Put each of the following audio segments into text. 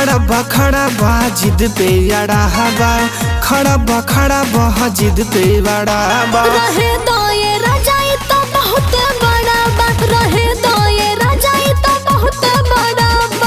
खड़ा बा खड़ा बा जिद पे अड़ा बा खड़ा बा खड़ा बा जिद पे अड़ा बा रहे दो ये रजाई तो बहुत बड़ा बा रहे दो ये रजाई तो बहुत बड़ा बा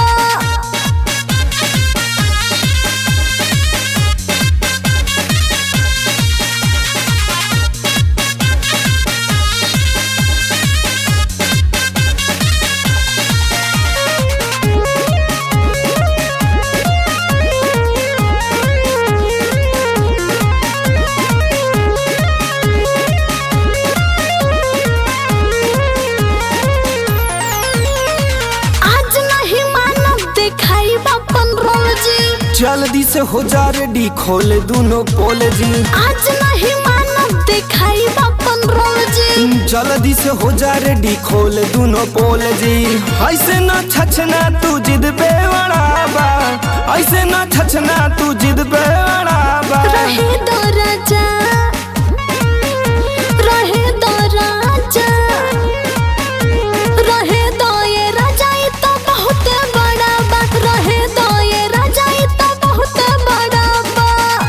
आज नहीं मानव दिखाई बापन रोल जी जल्दी से हो जा रेडी खोल दूनो पोल जी आज नहीं मानव दिखाई बापन रोल जी जल्दी से हो जा रेडी खोल दूनो पोल जी ऐसे ना छछना तू जिद पे अड़ा बा ऐसे ना छछना तू जिद पे अड़ा बा रहे दो राजा रहे दो राजा रहे दो ये रजाई तो बहुत बड़ा बा रहे दो ये रजाई तो बहुत बड़ा बा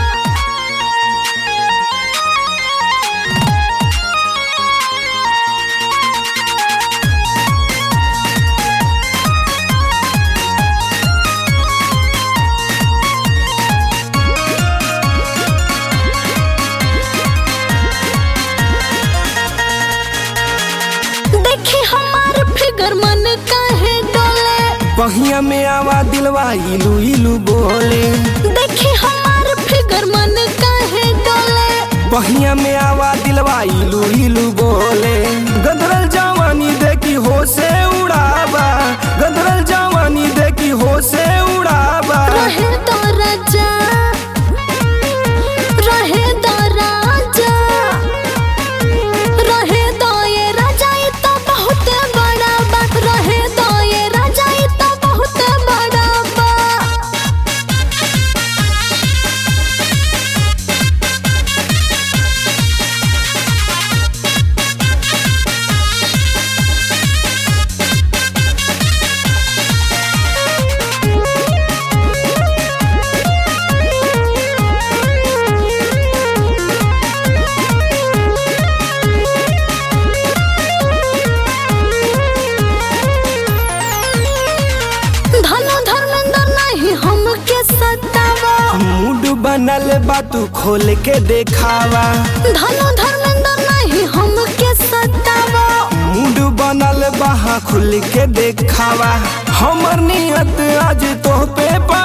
देखी हमार फिगर मन काहे डोले बहिया में आवा दिलवा इलू इलू बोले देखी हमार फिगर मन काहे डोले बहिया में आवा दिलवा इलू इलू बोले गदरल जवानी देखी हो से उड़ाबा गदरल जवानी देखी हो से उड़ाबा रहे दो राजा रहे दो राजा रहे दो ये रजाई तो बहुत बड़ा बा रहे दो ये रजाई तो बहुत बड़ा बा धनो धर्मेंद्र नहीं हमके सतावा मूड बनल बा तू खोल के देखावा धनो धर्मेंद्र नहीं हमके सतावा मूड बनल बा हाँ खुल के देखावा हमर नियत आज तो पे